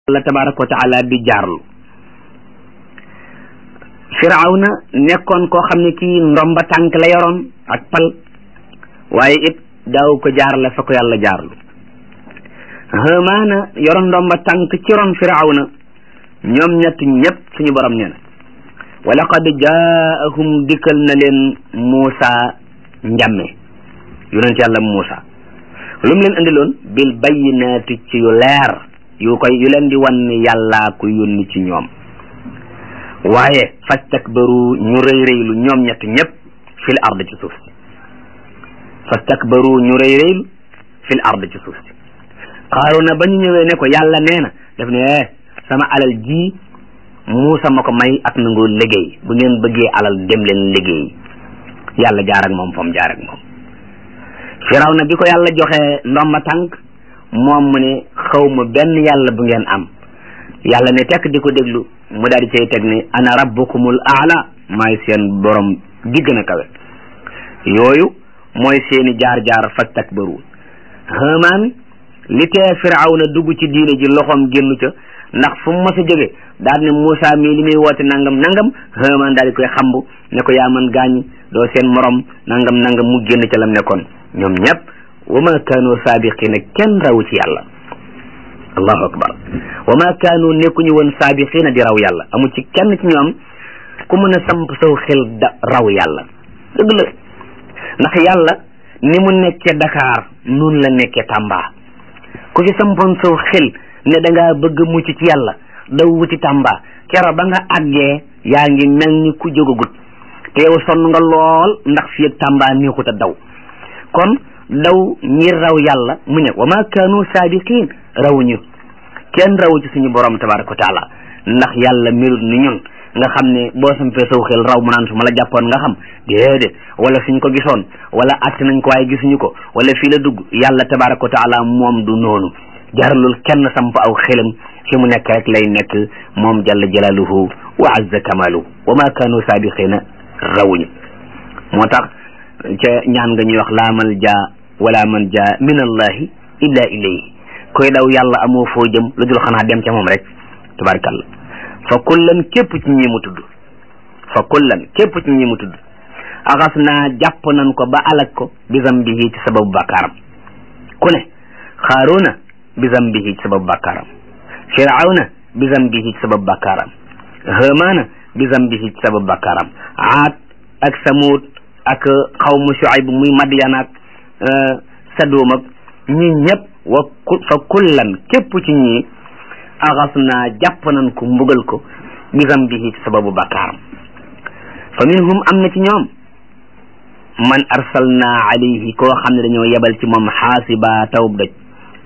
la tabaraka wa taala di jaarlu firawna nekkoon koo xam ne kii ndomba tànk la yoroon ak pal waaye it daaw ko jaarle fa ko yàlla jaarlu hamaana yoroon ndomba tànk ci ron firawna ñoom ñett ñëpp suñu borom nee na wa laqad jaahum dikkal na leen Muusa njàmme yonent yàlla Muusa lu mu leen indiloon bil bayyinaati ci yu leer yu koy yu leen di wan ne yàllaa ko yónni ci ñoom waaye fastakbaru ñu rëy rëylu ñoom ñett ñëpp fil ard ci suuf si fastakbaru ñu rëy rëylu fil ard ci suuf si Qaaruna ba ñu ñëwee ne ko yàlla nee na daf ne sama alal ji Muusa ma ko may ak nangu liggéey bu ngeen bëggee alal dem leen liggéey yàlla jaar ak moom fa mu jaar ak moom Firawna bi ko yàlla joxe ndomba tànk moom mu ne xaw ma benn yàlla bu ngeen am yàlla ne tekk di ko déglu mu daal di cay teg ne ana rabbukumul aala maay seen borom di gën a kawe yooyu mooy seeni jaar-jaar fastakbaru Haamaan li tee Firawna dugg ci diine ji loxoom génnu ca ndax fu mu mës a jóge daal ne Moussa mii li muy woote nangam nangam Haamaan daal di koy xambu ne ko yaa man gaañ doo seen morom nangam nangam mu génn ca lam nekkoon ñoom ñëpp wa ma kaanu saabiqina kenn rawu ci yàlla allahu akbar wa ma kaanu nekkuñu woon saabiqina di raw yàlla amu ci kenn ci ñoom ku mën a samp saw xel da raw yàlla dëgg la ndax yàlla ni mu nekkee Dakar noonu la nekkee Tamba ku ci sampoon saw xel ne da ngaa bëgg a mucc ci yàlla daw wuti Tamba kero ba nga àggee yaa ngi mel ni ku jógagut te yow sonn nga lool ndax fii ak Tamba neexut a daw kon daw ngir raw yàlla mu ne wa ma kaanu saabiqin rawuñu kenn rawu ci suñu borom tabaraka wa taala ndax yàlla melut ni ñun nga xam ne boo sampee saw xel raw mu naan su ma la jàppoon nga xam déedéet wala suñ ko gisoon wala att nañ ko waaye gisuñu ko wala fii la dugg yàlla tabaraka wa taala moom du noonu jaralul kenn samp aw xelam fi mu nekk rek lay nekk moom jalla jalaaluhu wa azza kamaluhu wa ma kaanu saabiqina rawuñu moo tax ca ñaan nga ñuy wax laa mal jaa wala man jaa min allahi illa ilayhi koy daw yàlla amoo foo jëm lu dul xanaa dem ca moom rek tabarakallah fa kullan képp ci ñi mu tudd fa kullan képp ci ñi mu tudd axas naa jàpp nañ ko ba alak ko bi zambihi ci sababu bakkaaram ku ne xaaruna bi zambihi ci sababu bakkaaram firawna bi zambihi ci sababu bakkaaram hamaana bi zambihi ci sababu bakkaaram aad ak samuud ak xawmu Shuayb muy Madyan ak Sadum ak ñi ñëpp wa fa kullan képp ci ñi axas naa jàpp nañ ko mbugal ko bi zambihi ci sababu bakkaaram fa minhum am na ci ñoom man arsalna alayhi koo xam ne dañoo yebal ci moom xaasiba tawub doj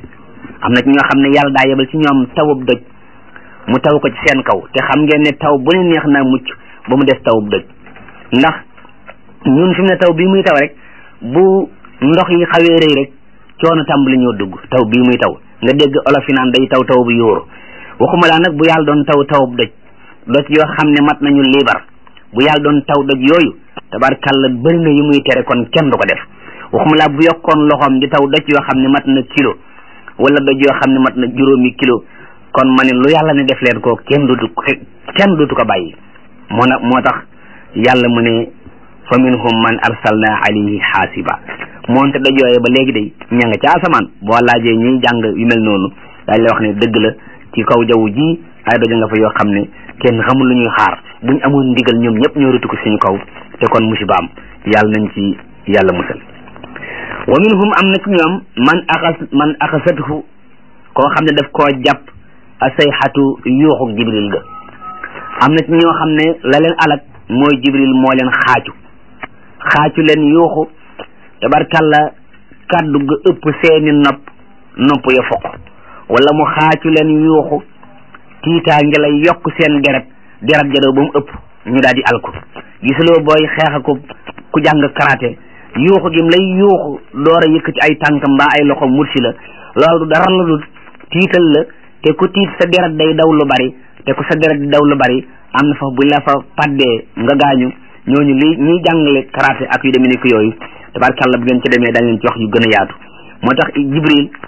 am na ci ñoo xam ne yàlla daa yebal ci ñoom tawub doj mu taw ko ci seen kaw te xam ngeen ne taw bu ne neex naa mucc ba mu des tawub doj ndax ñun fi mu ne taw bii muy taw rek bu ndox yi xawee rëy rek coono tàmbali ñoo dugg taw bii muy taw nga dégg olof yi naan day taw taw bu yóoru waxuma laa nag bu yàlla doon taw tawub doj doj yoo xam ne mat nañu liibar bu yàlla doon taw doj yooyu tabarkàlla bëri na yu muy tere kon kenn du ko def waxuma laa bu yokkoon loxoom di taw doj yoo xam ne mat na kilo wala doj yoo xam ne mat na juróomi kilo kon ma ne lu yàlla ne def leen ko kenn dootu kenn dootu ko bàyyi moo na moo tax yàlla mu ne fa minhum man arsalna alayhi xaasiba moonte doj yooye ba léegi day ña nga ca asamaan boo laajee ñuy jàng yu mel noonu dañ lay wax ne dëgg la ci kaw jaww ji ay doja nga fa yoo xam ne kenn xamul lu ñuy xaar buñ amoon ndigal ñoom ñëpp ñoo rutu ko suñu kaw te kon musibaam yàlla nañ ci yàlla musal wa minhum am na ci ñoom man axas man axasathu koo xam ne daf koo jàpp a sayxatu yuuxu jibril ga am na ci ñoo xam ne la leen alak mooy jibril moo leen xaaju xaacu leen yuuxu tabarkalla kàddu ga ëpp seeni nopp nopp ya foq wala mu xaacu leen yuuxu tiitaa ngi lay yokk seen deret deret jadoo ba mu ëpp ñu daal di alku gisuloo booy xeexa ko ku jàng karaté yuuxu gim lay yuuxu door a yëkkati ay tànkam mbaa ay loxo mursi la loolu du dara la du tiital la te ku tiit sa deret day daw lu bari te ku sa deret di daw lu bari am na fa buñ la fa paddee nga gaañu ñooñu li ñuy jàngale karaté ak yu demee ni ko yooyu tabarkàlla bu ngeen ci demee dañ leen ci wax yu gën a yaatu moo tax jibril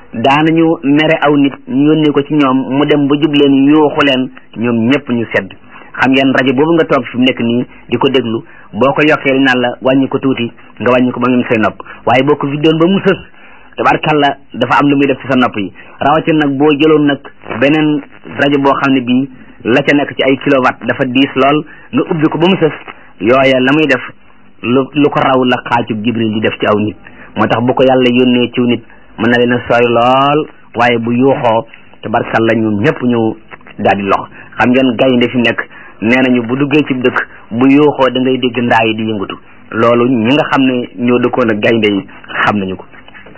daanañu mere aw nit ñu yónnee ko ci ñoom mu dem ba jub leen yuuxu leen ñoom ñëpp ñu sedd xam ngeen rajo boobu nga toog fi mu nekk nii di ko déglu boo ko yokkee li naan la wàññi ko tuuti nga wàññi ko ba ngeen say nopp waaye boo ko vidéon ba mu sës tabarkalla dafa am lu muy def ci sa nopp yi rawatina nag boo jëloon nag beneen rajo boo xam ne bii la ca nekk ci ay kilowatt dafa diis lool nga ubbi ko ba mu sës yooya la muy def lu lu ko raw la xaacub jibril di def ci aw nit moo tax bu ko yàlla yónnee ciw nit mën na leen a sooy lool waaye bu yuuxoo tabarkalla ñoom ñëpp ñu daal di lox xam ngeen gaynde fi nekk nee nañu bu duggee ci dëkk bu yuuxoo da ngay dégg ndaa yi di yëngatu loolu ñi nga xam ne ñoo dëkkoon ak gaynde yi xam nañu ko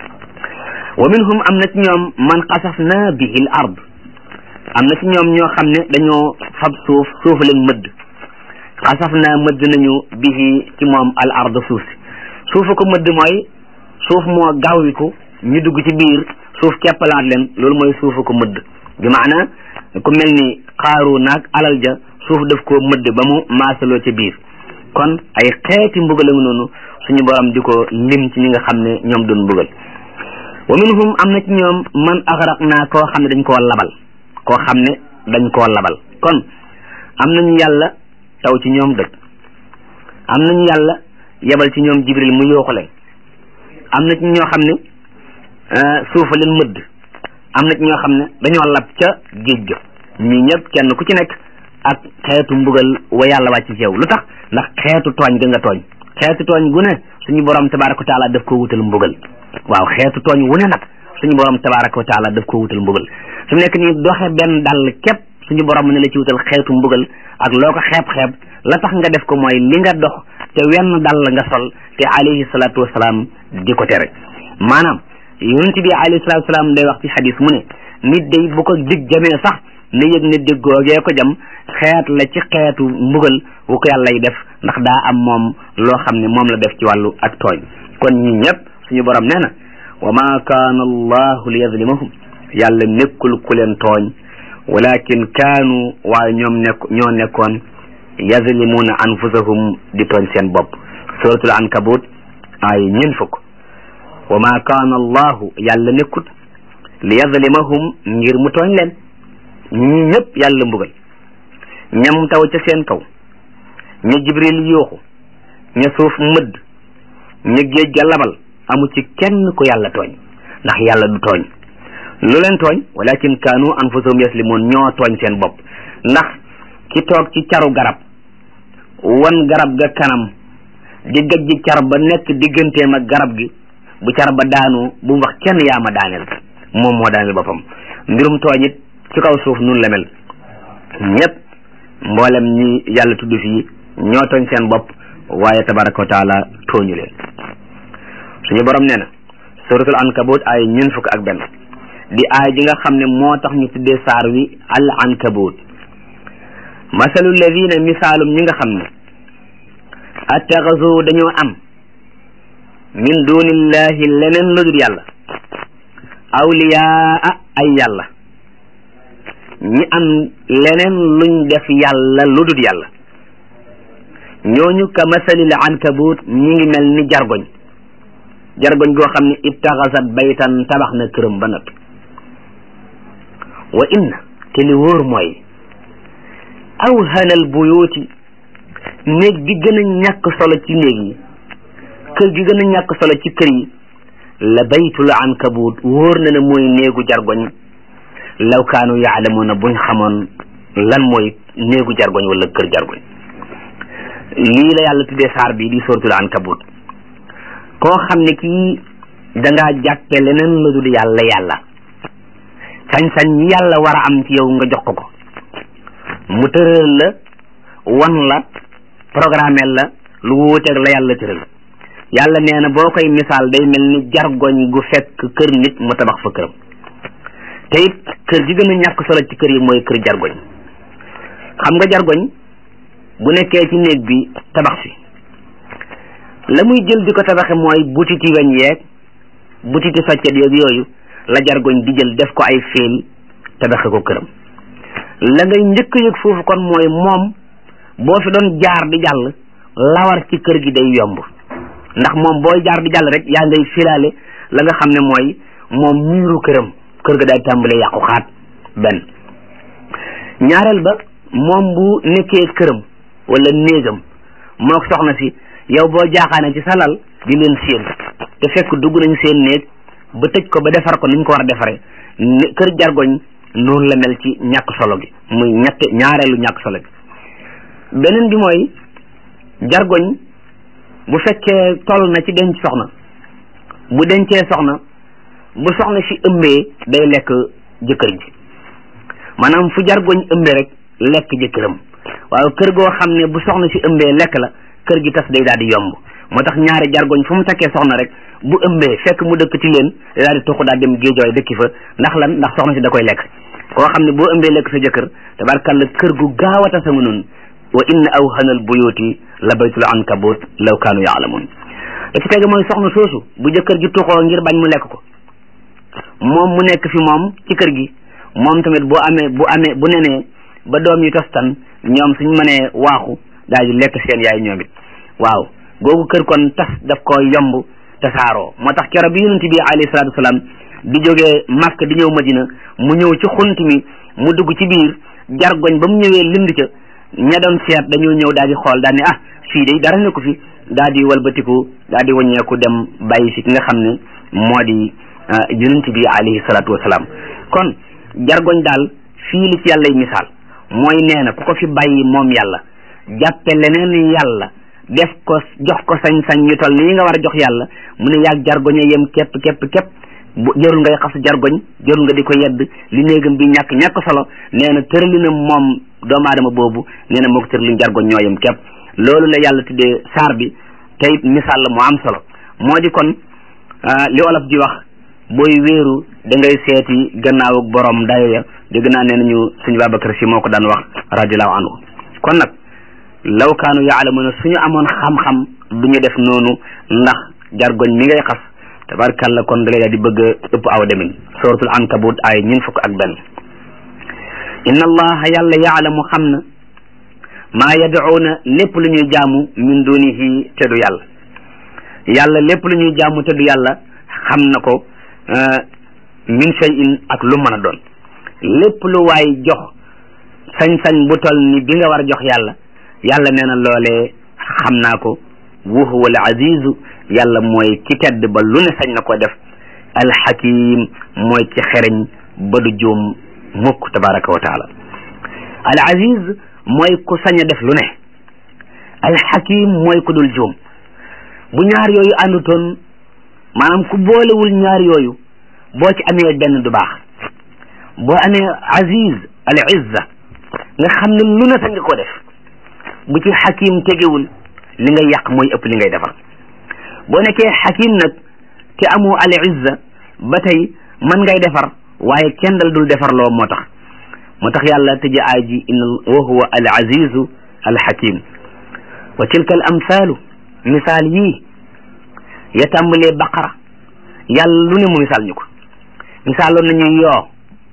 wa minhum am na ci ñoom man xasaf na bihi l ard am na ci ñoom ñoo xam ne dañoo fab suuf suuf leen mëdd xasaf na mëdd nañu bihi ci moom al ard suuf si suufu ko mëdd mooy suuf moo gaawiku ñu dugg ci biir suuf keppalaat leen loolu mooy suufu ko mëdd bi maana ku mel ni xaaru naag alal ja suuf daf koo mëdd ba mu maasaloo ci biir kon ay xeeti mbugal a ngi noonu suñu borom di ko lim ci ñi nga xam ne ñoom doon mbugal wa minhum am na ci ñoom man axraq naa koo xam ne dañ koo labal koo xam ne dañ koo labal kon am nañu yàlla taw ci ñoom dëkk am nañu yàlla yebal ci ñoom jibril mu yooxu leen am na ci ñoo xam ne suufa leen mëdd am na ci ñoo xam ne dañoo lab ca géej ga ñii ñëpp kenn ku ci nekk ak xeetu mbugal wa yàlla wàcc ci yow lu tax ndax xeetu tooñ ga nga tooñ xeetu tooñ gu ne suñu borom tabaraka wa taala daf ko wutal mbugal waaw xeetu tooñ wu ne nag suñu borom tabaraka wa taala daf ko wutal mbugal su nekk nii doxe benn dàll képp suñu borom ne la ci wutal xeetu mbugal ak loo ko xeeb-xeeb la tax nga def ko mooy li nga dox te wenn dàll nga sol te alayhi salatu wasalaam di ko tere maanaam yonent bi alayhi salatu wasalaam day wax ci xadis mu ne nit day bu ko dig jamee sax na yëg ne déggoogee ko jam xeet la ci xeetu mbugal wu ko yàlla y def ndax daa am moom loo xam ne moom la def ci wàllu ak tooñ kon ñi ñëpp suñu borom nee na wa ma kaana allahu li yazlimahum yàlla nekkul ku leen tooñ walakin kaanu waaye ñoom nekk ñoo nekkoon yazlimuuna anfusahum di tooñ seen bopp suratul ankabut ay ñeen fukk wa ma kaana allahu yàlla nekkut li yazlimahum ngir mu tooñ leen ñi ñëpp yàlla mbugal ñam taw ca seen kaw ña jibril yuuxu ña suuf mëdd ña géej ga labal amu ci kenn ku yàlla tooñ ndax yàlla du tooñ lu leen tooñ walakin kaanu anfusahum yaslimoon ñoo tooñ seen bopp ndax ki toog ci caru garab wan garab ga kanam di gaj ji car ba nekk digganteem ak garab gi bu car ba daanu bu mu wax kenn yaa ma daaneel moom moo daaneel boppam mbirum tooñ it ci kaw suuf nun la mel ñëpp mboolem ñi yàlla tudd fii ñoo tooñ seen bopp waaye tabaraka wa taala tooñu leen suñu borom nee na suratul ankabut ay ñun fukk ak benn di aay ji nga xam ne moo tax ñu tuddee saar wi al ankabut masalu ladina misaalum ñi nga xam ne attaxasu dañoo am min dunillahi leneen lu dul yàlla awliyaa ay yàlla ñi am leneen luñ def yàlla lu dul yàlla ñooñu ka masalil ankabut ñi ngi mel ni jargoñ jargoñ goo xam ne ittaxasat baytan tabax na këram ba noppi wa inna te li wóor mooy awhanal buyuti néeg bi gën a ñàkk solo ci néeg yi kër gi gën a ñàkk solo ci kër yi la baytul ankabut wóor na ne mooy néegu jargoñ law kaanu yaalamuuna buñ xamoon lan mooy néegu jargoñ wala kër jargoñ lii la yàlla tuddee saar bi di suratul ankabut koo xam ne kii dangaa jàppe leneen lu dul yàlla yàlla sañ-sañ yi yàlla war a am ci yow nga jox ko ko mu tëral la wan la programme la lu wuuteeg la yàlla tëral yàlla nee na boo koy misaal day mel ni jargoñ gu fekk kër nit mu tabax fa këram te it kër gi gën a ñàkk solo ci kër yi mooy kër jargoñ xam nga jargoñ bu nekkee ci néeg bi tabax fi la muy jël di ko tabaxe mooy butiti weñ yeeg butiti soccet yeeg yooyu la jargoñ di jël def ko ay fiil tabaxe ko këram la ngay njëkk yëg foofu kon mooy moom boo fi doon jaar di jàll lawar ci kër gi day yomb ndax moom booy jaar di jàll rek yaa ngay filaale la nga xam ne mooy moom miiru këram kër ga daal tàmbalee yàqu xaat benn ñaareel ba moom bu nekkee këram wala néegam mook soxna si yow boo jaaxaane ci sa lal di leen séen te fekk dugg nañ seen néeg ba tëj ko ba defar ko niñ ko war a defaree kër jargoñ noonu la mel ci ñàkk solo gi muy ñett ñaareelu ñàkk solo gi beneen bi mooy jargoñ bu fekkee toll na ci denc soxna bu dencee soxna bu soxna si ëmbee day lekk jëkkër ji maanaam fu jargoñ ëmbee rek lekk jëkkëram waaw kër goo xam ne bu soxna si ëmbee lekk la kër gi tas day daal di yomb moo tax ñaari jargoñ fu mu takkee soxna rek bu ëmbee fekk mu dëkk ci leen day daal di tuxu daal dem géejooy dëkki fa ndax lan ndax soxna si da koy lekk koo xam ne boo ëmbee lekk sa jëkkër tabarkalla kër gu gaaw a tasa nga noonu wa inna awhanal buyuti la baytul ankabut law kaanu yaalamun da ci tege mooy soxna soosu bu jëkkër ji tuxoo ngir bañ mu lekk ko moom mu nekk fi moom ci kër gi moom tamit bu amee bu amee bu nenee ba doom yi tostan ñoom suñ mënee waaxu daal di lekk seen yaay ñoom it waaw googu kër kon tas daf ko yomb tasaaroo moo tax keroog bi yonent bi alayhi salaatu wasalaam di jógee Makka di ñëw Madina mu ñëw ci xunt mi mu dugg ci biir jargoñ ba mu ñëwee lind ca ña doon seet dañoo ñëw daal di xool daal ne ah fii de dara nekku fi daal di walbatiku daal di wàññeeku dem bàyyi si ki nga xam ne moo di yonent bi alayhi salaatu wasalaam kon jargoñ daal fii li ci yàlla misaal mooy nee na ku ko fi bàyyi moom yàlla jàppe leneen yàlla def ko jox ko sañ-sañ ñu toll nii nga war a jox yàlla mu ne yaag jargoñ a yem képp képp képp bu jarul ngay xas jargoñ jarul nga di ko yedd li néegam bi ñàkk ñàkk solo nee na tëralinam moom doomu aadama boobu nee na moo ko tëralin jargoñ ñoo yem képp loolu la yàlla tuddee saar bi tey misaal la mu am solo moo di kon li olof di wax booy wéeru da ngay seeti gannaaw ak borom dayo ya dégg naa nee nañu suñu Babacar si moo ko daan wax radiallahu anhu kon nag law kaanu yaalamuna suñu amoon xam-xam du ñu def noonu ndax jargoñ mi ngay xas tabarkalla kon da lay daal di bëgg a ëpp aw demin suratul ankabut ay ñun fukk ak benn inna allaha yàlla yaalamu xam na maa yad'uuna lépp lu ñuy jaamu min dunihi te du yàlla yàlla lépp lu ñuy jaamu te du yàlla xam na ko min shay'in ak lu mën a doon lépp lu waay jox sañ-sañ bu tol ni bi nga war a jox yàlla yàlla nee na loolee xam naa ko wa huwa al azizu yàlla mooy ki tedd ba lu ne sañ na ko def alxakim mooy ki xereñ ba du juum mukk tabaraka wa taala al aziz mooy ku sañ a def lu ne alxakim mooy ku dul juum bu ñaar yooyu àndutoon maanaam ku boolewul ñaar yooyu boo ci amee benn du baax boo amee aziz al izza nga xam ne lu ne sañ nga ko def bu ci xakim tegewul li ngay yàq mooy ëpp li ngay defar boo nekkee xakim nag te amu al izza ba tey mën ngay defar waaye kenn dal dul defar loo moo tax moo tax yàlla tëje aay ji in wa huwa al azizu al hakim wa tilka al amsalu misaal yii ya tàmbalee baqara yàlla lu ne mu misaal ñu ko misaaloon nañu yoo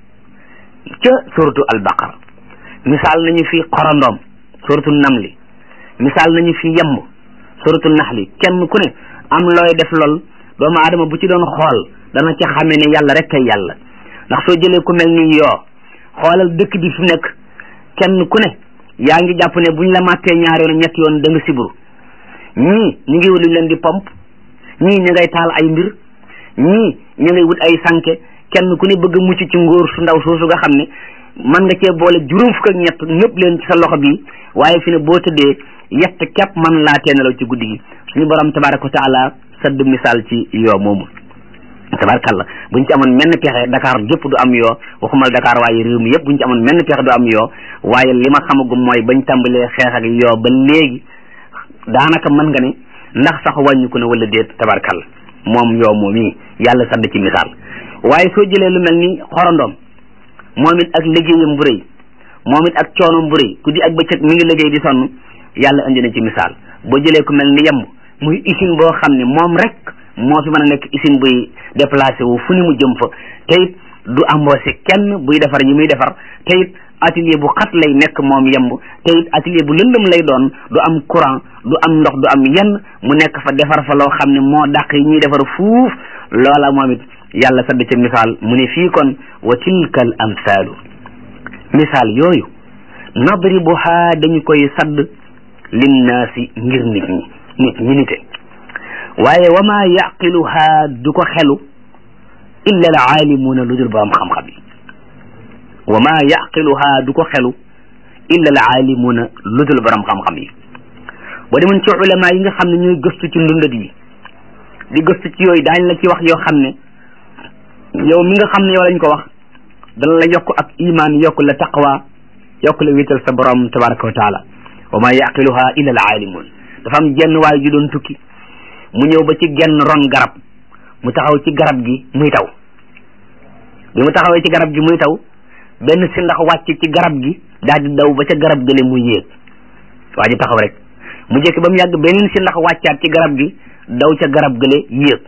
ca suratu al baqara misaal nañu fi xorondoom suratu namli misaal nañu fi yemb suratu naxli kenn ku ne am looy def lool doomu aadama bu ci doon xool dana ca xamee ne yàlla rek kay yàlla ndax soo jëlee ku mel ni yoo xoolal dëkk bi fi nekk kenn ku ne yaa ngi jàpp ne buñ la màttee ñaari yoon ñetti yoon da nga siburu ñii ñu ngi wut luñ leen di pompe ñii ñu ngay taal ay mbir ñii ñu ngay wut ay sànke kenn ku ne bëgg a mucc ci ngóor su ndaw soosu nga xam ne mën nga cee boole juróom fukk ak ñett ñëpp leen ci sa loxo bi waaye fi ne boo tëddee yett képp man laa teenalaw ci guddi gi suñu borom tabaraka wa taala sadd misaal ci yoo moomu tabarkalla buñ ci amoon menn pexe Dakar gépp du am yoo waxumal Dakar waaye réew mi yëpp buñ ci amoon menn pexe du am yoo waaye li ma xamagum mooy bañ tàmbalee xeex ak yoo ba léegi daanaka mën nga ne ndax sax wàññiku ne wala déet tabarkalla moom yoo moom yi yàlla sadd ci misaal waaye soo jëlee lu mel ni xorondoom moom it ak liggéeyam bu rëy moom it ak coonoom bu rëy ku di ak bëccëg mi ngi liggéey di sonn yàlla indi na ci misaal boo jëlee ku mel ni yemb muy usine boo xam ne moom rek moo fi mën a nekk usine buy déplacé wu fu ni mu jëm fa te it du embauché kenn buy defar yi muy defar te it atelier bu xat lay nekk moom yemb te it atelier bu lëndëm lay doon du am courant du am ndox du am yenn mu nekk fa defar fa loo xam ne moo dàq yi ñuy defar fuuf loola moom it yàlla sadd ca misaal mu ne fii kon wa tilka al amsaalu misaal yooyu nadribuha dañu koy sadd linnaasi ngir nit ñi nit ñi nite waaye wa ma yaqiluha du ko xelu illa al aalimuuna lu dul borom xam-xam yi wa ma yaqiluha du ko xelu illa al aalimuuna lu dul borom xam-xam yi boo demoon ci ulama yi nga xam ne ñooy gëstu ci ndundat yi di gëstu ci yooyu daañ la ci wax yoo xam ne yow mi nga xam ne yow lañ ko wax dana la yokk ak iman yokk la taqwa yokk la wéetal sa borom tabaraka wa taala wa ma yaqiluha illa al aalimuun dafa am jenn waay ju doon tukki mu ñëw ba ci genn ron garab mu taxaw ci garab gi muy taw bi mu taxawee ci garab gi muy taw benn si ndax wàcc ci garab gi daal di daw ba ca garab gële muy yéeg waa ji taxaw rek mu jekk ba mu yàgg beneen si ndax wàccaat ci garab gi daw ca garab gële yéeg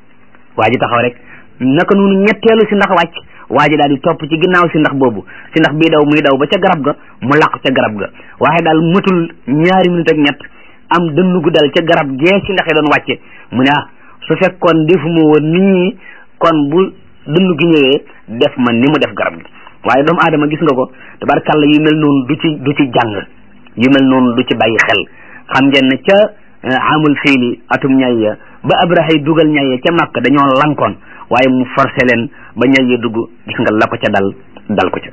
waa ji taxaw rek naka noonu ñetteelu si ndax wàcc waa ji daal di topp ci ginnaaw si ndax boobu si ndax bii daw muy daw ba ca garab ga mu làqu ca garab ga waaye daal matul ñaari minute ak ñett am dënn gu dal ca garab gee si ndax yi doon wàcce mu ne ah su fekkoon defuma woon nit ñi kon bu dënn gi ñëwee def ma ni mu def garab gi waaye doomu aadama gis nga ko tabarkàlla yu mel noonu du ci du ci jàng yu mel noonu du ci bàyyi xel xam ngeen ne ca amul fiili atum ñay ya ba abrahay dugal ñay ya ca màkk dañoo lankoon waaye mu forcé leen ba ñay ya dugg gis nga la ko ca dal dal ko ca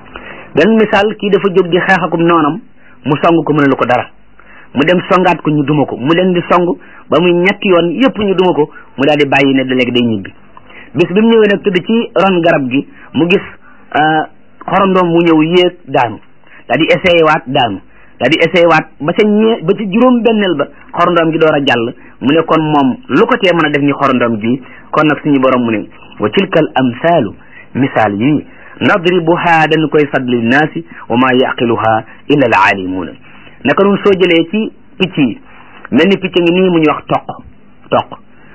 benn misaal kii dafa jóg di xeex akum noonam mu song ko mënalu ko dara mu dem songaat ko ñu duma ko mu leen di song ba muy ñetti yoon yëpp ñu duma ko mu daal di bàyyi ne da léegi day ñibbi bis bi mu ñëwee nag tëdd ci ron garab gi mu gis xorondoom mu ñëw yéeg daanu daal di essayé waat daanu daal di essayé waat ba ca ñee ba ca juróom benneel ba xorondoom gi door a jàll mu ne kon moom lu ko tee mën a def ni xorondoom ji kon nag suñu borom mu ne wa tilka al amsaalu misaal yi nadribuha dañu koy sadd linnaasi wa ma yaqiluha illa al aalimuuna naka noonu soo jëlee ci picc yi mel ni picc ngi nii mu ñuy wax toq toq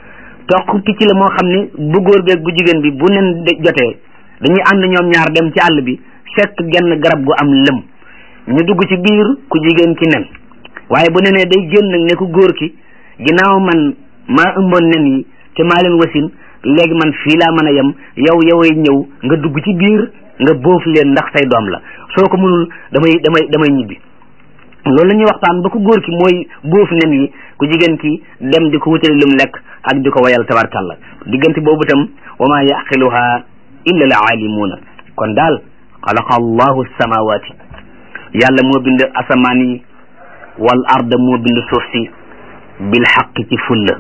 toq picc la moo xam ne bu góor beeg bu jigéen bi bu nen jotee dañuy ànd ñoom ñaar dem ci àll bi fekk genn garab gu am lëm ñu dugg ci biir ku jigéen ki nen waaye bu nenee day génn nag ne ku góor ki ginnaaw man maa ëmboon nen yi te maa leen wasin léegi man fii laa mën a yem yow yoway ñëw nga dugg ci biir nga boof leen ndax say doom la soo ko mënul damay damay damay ñibbi loolu la ñuy waxtaan ba ku góor ki mooy boof nen yi ku jigéen ki dem di ko wutali lum lekk ak di ko wayal tabarkalla diggante boobu tam wa ma yaqiluha illa al aalimuuna kon daal xalaqa allahu samawati yàlla moo bind asamaan yi wal arda moo bind suuf si bil xaq ci fulla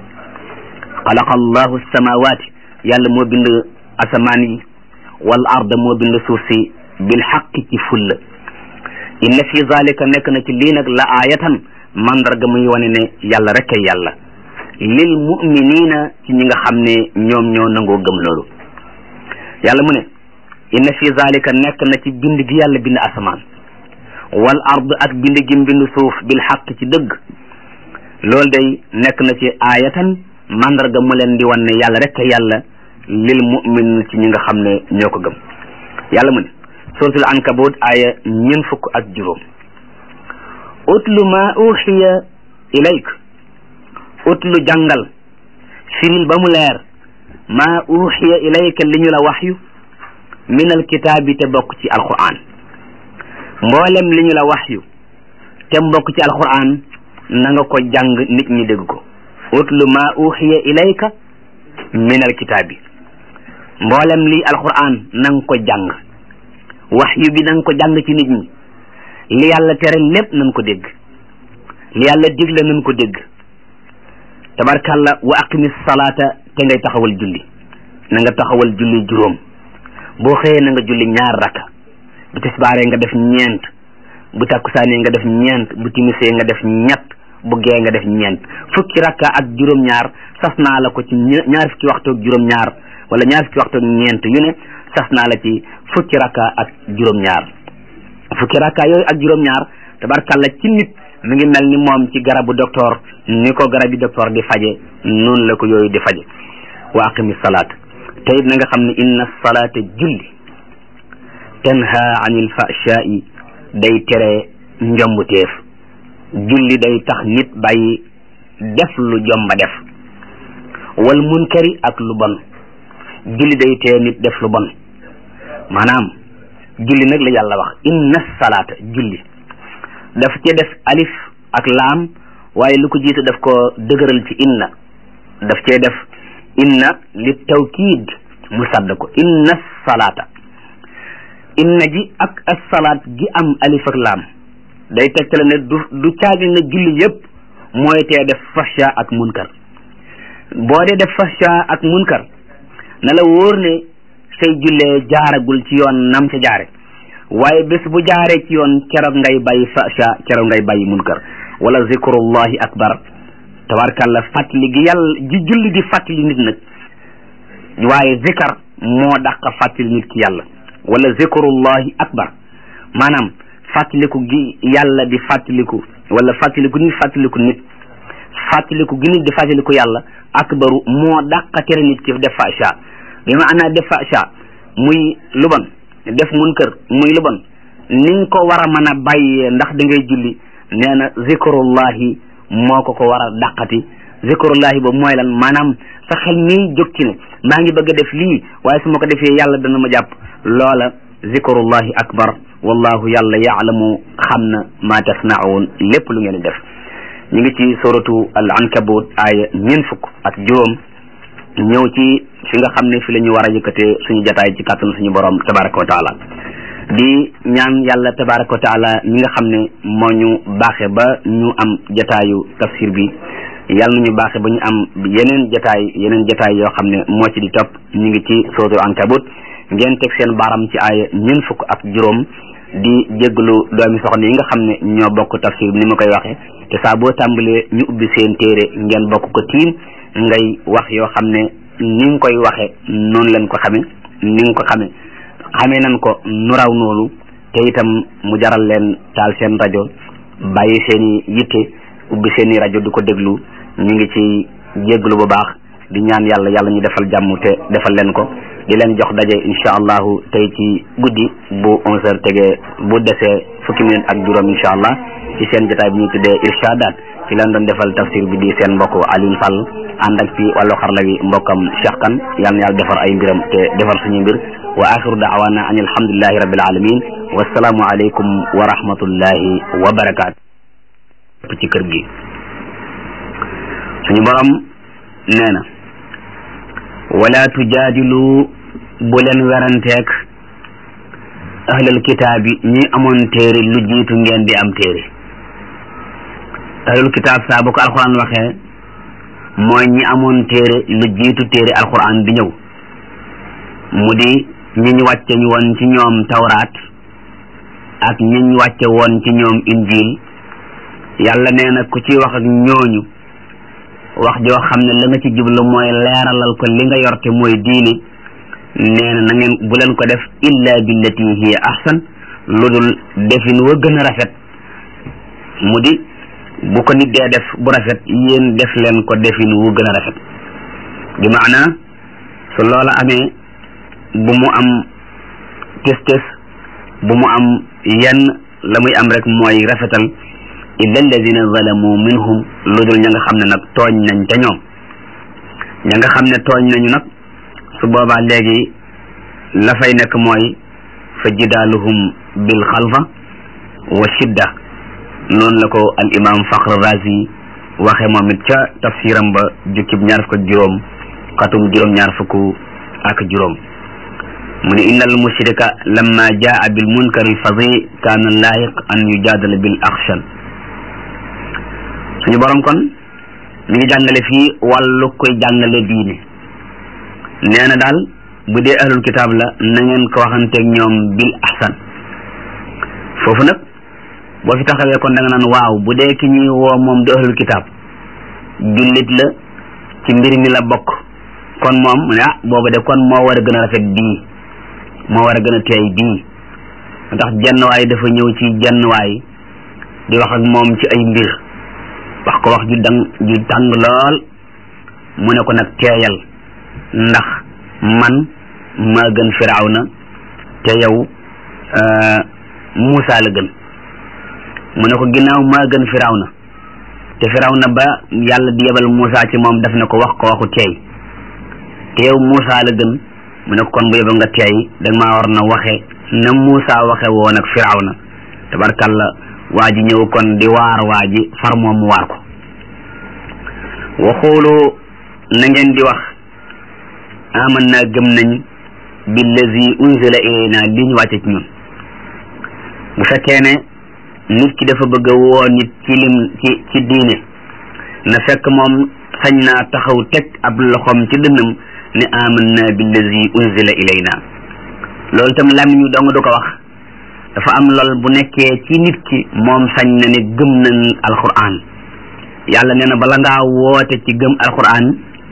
xalaqa allahu samawati yàlla moo bind asamaan yi wal arda moo bind suuf si bil xaq ci fulla inna fi zalika nekk na ci lii nag la aayatan mandarga muy wane ne yàlla rek ay yàlla lil muminina ci ñi nga xam ne ñoom ñoo nangoo gëm loolu yàlla mu ne inna fi zalika nekk na ci bind gi yàlla bind asamaan wal ard ak bind gi bind suuf bil xaq ci dëgg loolu day nekk na ci aayatan mandarga mu leen di wan ne yàlla rek ay yàlla lil mumin ci ñi nga xam ne ñoo ko gëm yàlla mu ne suratul ankabut aya ñeen fukk ak juróom utlu ma uxiya ilayk utlu jàngal firil ba mu leer ma uxiya ilayka li ñu la waxyu min alkitaabi te bokk ci alquran mboolem li ñu la waxyu te mbokk ci alquran na nga ko jàng nit ñi dégg ko utlu ma uxiya ilayka min alkitaabi mboolem li alquran na nga ko jàng waxyu bi na nga ko jàng ci nit ñi li yàlla tere lépp nañ ko dégg li yàlla digle nañ ko dégg tabarkalla wa aqimi salaata te ngay taxawal julli na nga taxawal julli juróom boo xëyee na nga julli ñaar rakka bu tisbaaree nga def ñeent bu takkusaanee nga def ñeent bu timisee nga def ñett bu gee nga def ñeent fukki rakka ak juróom-ñaar sas naa la ko ci ñaar fukki waxtu ak juróom-ñaar wala ñaar fukki waxtu ak ñeent yu ne sas naa la ci fukki rakka ak juróom-ñaar fukki rakka yooyu ak juróom-ñaar tabarkalla ci nit mi ngi mel ni moom ci garabu docteur ni ko garabi docteur di faje noonu la ko yooyu di faje wa aqimi salaat te it na nga xam ne inna salaata julli tanha anil fahshaa'i day tere njombuteef julli day tax nit bàyyi def lu jomba def wal munkari ak lu bon julli day tee nit def lu bon maanaam julli nag la yàlla wax inna salaata julli daf ci def alif ak laam waaye lu ko jiitu daf ko dëgëral ci inna daf cee def inna li tawkiid mu sadd ko inna salaata inna ji ak assalaat gi am alif ak laam day tegtale ne du du caagi na julli yépp mooy tee def fahsha ak munkar boo dee def fahsha ak munkar na la wóor ne say jullee jaaragul ci yoon nam ca jaare waaye bés bu jaaree ci yoon keroog ngay bàyyi fahsha keroog ngay bàyyi munkar wala zikrullahi akbar tabarkalla fàttali gi yàlla ji julli di fàttali nit nag waaye zikar moo dàq fàttali nit ki yàlla wala zikrullahi akbar maanaam fàttaliku gi yàlla di fàttaliku wala fàttaliku nit fàttaliku nit fàttaliku gi nit di fàttaliku yàlla akbaru moo dàq tere nit ki def fahsha bi ma ana def fahsha muy lu bon def munkar muy lu bon ni nga ko war a mën a bàyyee ndax da ngay julli nee na zikrullahi moo ko ko war a dàqati zikrullahi ba mooy lan maanaam sa xel mi jóg ci ne maa ngi bëgg a def lii waaye su ma ko defee yàlla dana ma jàpp loola zikrullahi akbar wallahu yàlla yaalamu xam na ma tasnaun lépp lu ngeen di def ñu ngi ci suratu al ankabut aaya ñeent fukk ak juróom ñëw ci fi nga xam ne fi la ñu war a yëkkatee suñu jataay ci kàttanu suñu borom tabaraka wa taala di ñaan yàlla tabaraka wa taala ñi nga xam ne moo ñu baaxe ba ñu am jataayu tafsir bi yàlla nañu baaxe ba ñu am yeneen jataay yeneen jataay yoo xam ne moo ci di topp ñu ngi ci suratul ankabut ngeen teg seen baaram ci aaya ñeent fukk ak juróom di jégalu doomi soxna yi nga xam ne ñoo bokk tafsir bi ni ma koy waxee te saa boo tàmbalee ñu ubbi seen téere ngeen bokk ko tiim ngay wax yoo xam ne ni nga koy waxe noonu leen ko xame ni nga ko xame xamee nañ ko nu raw noonu te itam mu jaral leen taal seen rajo bàyyi seen i yitte ubbi seen i rajo di ko déglu ñu ngi ci jégalu bu baax di ñaan yàlla yàlla ñu defal jàmm te defal leen ko di leen jox daje incha allahu tey ci guddi bu onze heures tegee bu desee fukki minute ak juróom incha allah ci seen jotaay bi ñuy tuddee irshadaat ci leen doon defal tafsir bi di seen mbokk Alioune Sall ànd ak ci wàllu xarla wi mbokkam Cheikh Kane yal na yàlla defar ay mbiram te defar suñu mbir wa axiru daawana an alhamdulillahi rabbil alamin wasalaamu aleykum wa rahmatullahi wa barakaatu ci kër gi suñu borom nee na wala tujaadilu bu leen weranteeg ahlal kitaab yi ñi amoon téere lu jiitu ngeen di am téere ahlul kitaab saa bu ko alquran waxee mooy ñi amoon téere lu jiitu téere alquran bi ñëw mu di ñi ñu wàcce ñu woon ci ñoom tawraat ak ñi ñu wàcce woon ci ñoom injil yàlla nee na ku ci wax ak ñooñu wax joo xam ne la nga ci jublu mooy leeralal ko li nga yorte mooy diine nee na na ngeen bu leen ko def illa billati hiya ahsan lu dul defin wa gën a rafet mu di bu ko nit dee def bu rafet yéen def leen ko defin wu gën a rafet bi maana su loola amee bu mu am tes tes bu mu am yenn la muy am rek mooy rafetal illa alladina zalamu minhum lu dul ña nga xam ne nag tooñ nañ ca ñoom ña nga xam ne tooñ nañu nag su boobaa léegi la fay nekk mooy fa jidaaluhum bil xalfa wa shidda noonu la ko al imam Fakhr Razi waxe moom it ca tafsiram ba jukkib ñaar fukk ak juróom xatum juróom ñaar fukk ak juróom mu ne inna al mushrika lamma jaa bil munkari al fadi kaana laayiq an yujaadala bil axshan suñu borom kon mi ngi jàngale fii wàllu koy jàngale diine nee na daal bu dee ahlul kitaab la na ngeen ko waxanteeg ñoom bil ahsan foofu nag boo fi taxawee kon da nga naan waaw bu dee ki ñuy woo moom du ahlul kitaab jullit la ci mbir mi la bokk kon moom mu ne ah booba de kon moo war a gën a rafet bii moo war a gën a teey bii ndax jenn waay dafa ñëw ci jenn waay di wax ak moom ci ay mbir wax ko wax ju dang ju tàng lool mu ne ko nag teeyal ndax man maa gën firawna te yow Muusa la gën mu ne ko ginnaaw maa gën firawna te firawna ba yàlla di yebal Muusa ci moom daf ne ko wax ko waxu teey te yow Muusa la gën mu ne kon bu yóbba nga teey danga maa war na waxe na Muusa waxe woon ak Firawna tabarkalla waa ji ñëw kon di waar waa ji far moom mu waar ko waxoolu na ngeen di wax aman naa gëm nañ billazi unzila ilayna li ñu wàcce ci ñun bu fekkee ne nit ki dafa bëgg a woo nit ci lim ci ci diine na fekk moom sañ naa taxaw teg ab loxoom ci dënnam ne aman naa billazi unzila ilayna loolu tam làmmiñ ñu dong du ko wax dafa am lool bu nekkee ci nit ki moom sañ na ne gëm nañ alquran yàlla nee na bala ngaa woote ci gëm alquran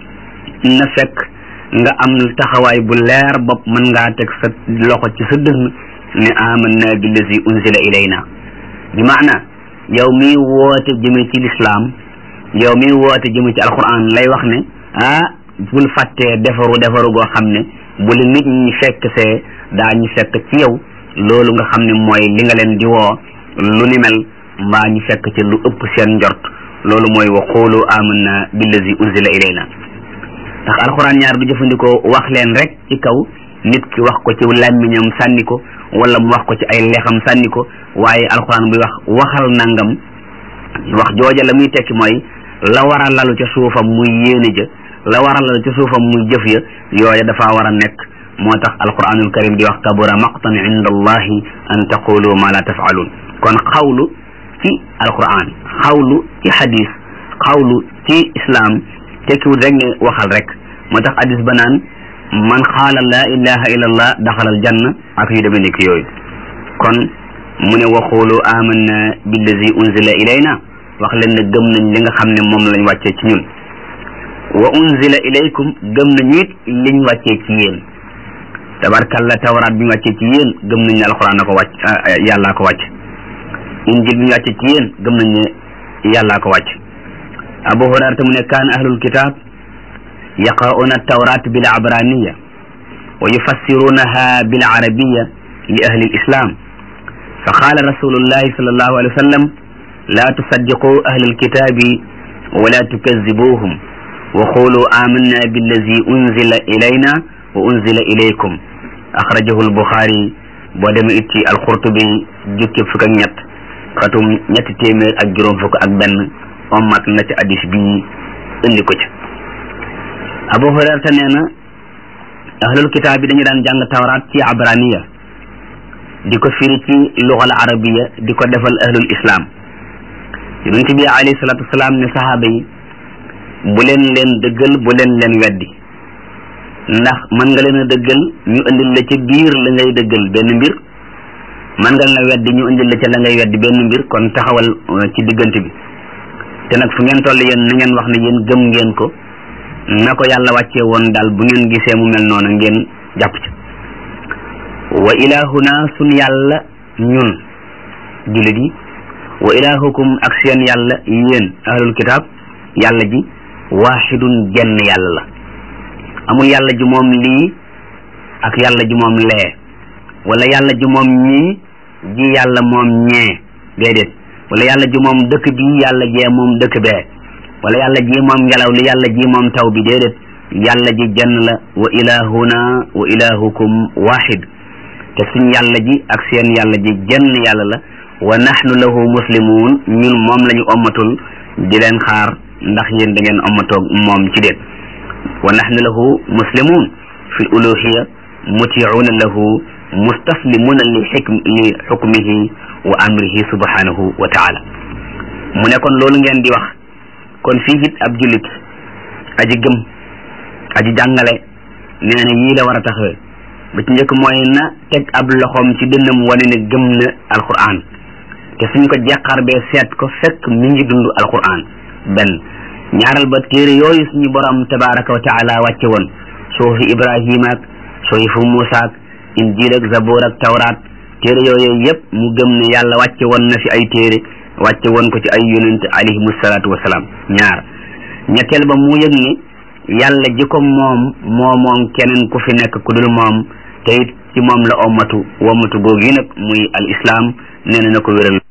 na fekk nga am taxawaay bu leer bopp mën ngaa teg sa loxo ci sa dënn ne amanna billazi unzila ilayna bi maana yow mi woote jëme ci lislaam yow mi woote jëme ci alquran lay wax ne ah bul fàttee defaru defaru goo xam ne bu la nit ñi fekk see daa ñu fekk ci yow loolu nga xam ne mooy li nga leen di woo lu ni mel mbaa ñu fekk ci lu ëpp seen njort loolu mooy wa qulu amanna billazi unzila ilayna ndax alxuraan ñaar du jëfandikoo wax leen rek ci kaw nit ki wax ko ci làmmiñam sànni ko wala mu wax ko ci ay leexam sànni ko waaye alxuraan buy wax waxal nangam wax jooja la muy tekki mooy la war a lalu ca suufam muy yéene ja la war a lalu ca suufam muy jëf ya yooya dafa war a nekk moo tax alquranul karim di wax kabura maqtan inda allahi an taqulu ma la tafalun kon xawlu ci alquran xawlu ci hadis xawlu ci islam tekkiwul rek ne waxal rek moo tax hadis ba naan man xaala la ilaha illa allah daxalal janna ak yu demee nekk yooyu kon mu ne waxulu amanna billazi unzila ilayna wax leen ne gëm nañ li nga xam ne moom lañ wàccee ci ñun wa unzila ilaykum gëm nañu it liñ wàccee ci yéen tabarkalla tawraat bi ñu wàccee ci yéen gëm nañ ne alxuraan na ko wàcc yàllaa ko wàcc injil bi ñu wàccee ci yéen gëm nañ ne yàllaa ko wàcc abu hurayrata mu ne kaan ahlul kitab yaqra'una tawrat bil abraniya wa yufassirunaha bil arabiya li ahli lislam fa qala rasulullahi sallallahu alayhi wa sallam la tusaddiqu ahli alkitabi wala tukazzibuhum wa qulu amanna billazi unzila ilayna wa unzila ilaykum axrajahu albuxaari boo demee it ci alqurtubi jukki fukk ak ñett xatum ñetti téeméer ak juróom fukk ak benn ommat na ci addis bi indi ko ci abu hurayrata nee na ahlul kitaab bi dañu daan jàng tawraat ci abraniya di ko firi ci luxal arabiya di ko defal ahlul islam yonent bi alayhi salatu wasalaam ne sahaaba yi bu leen leen dëggal bu leen leen weddi ndax mën nga leen a dëggal ñu indil la ca biir la ngay dëggal benn mbir mën nga leen a weddi ñu indil la ca la ngay weddi benn mbir kon taxawal ci diggante bi te nag fu ngeen toll yéen na ngeen wax ne yéen gëm ngeen ko na ko yàlla wàccee woon daal bu ngeen gisee mu mel noonu ngeen jàpp ci wa ilahuna sun yàlla ñun jullit yi wa ilahukum ak seen yàlla yéen ahlul kitab yàlla ji waaxidun jenn yàlla la amul yàlla ji moom lii ak yàlla ji moom lee wala yàlla ji moom ñii ji yàlla moom ñee déedéet wala yàlla ji moom dëkk bi yàlla jee moom dëkk bee wala yàlla ji moom ngelaw li yàlla ji moom taw bi déedéet yàlla ji jenn la wa ilahuna wa ilahukum wahid te suñ yàlla ji ak seen yàlla ji jenn yàlla la wa nahnu lahu muslimun ñun moom la ñu ommatul di leen xaar ndax yéen da ngeen ommatoog moom ci déet wa nahnu lahu muslimun fi uluhiya mutiuna lahu mustaslimuna li xikm li xukmihi wa amrihi subhanahu wa taala mu ne kon loolu ngeen di wax kon fii it ab jullit aji gëm aji jàngale nee na yii la war a taxawee ba ci njëkk mooy na teg ab loxoom ci dënnam wane ne gëm na alquran te suñ ko jeqar bee seet ko fekk mi ngi dund alquran benn ñaaral ba téere yooyu suñu borom tabaraka wa taala wàcce woon suufi ibrahima ak suufu muusa ak injil ak zabur ak tawraat téere yooyu yëpp mu gëm ne yàlla wàcce woon na fi ay téere wàcce woon ko ci ay yonent alayhimu salaatu wasalaam ñaar ñetteel ba mu yëg ne yàlla ji ko moom moo moom keneen ku fi nekk ku dul moom te it ci moom la ommatu wommatu googu yi nag muy al islam nee na na ko wéral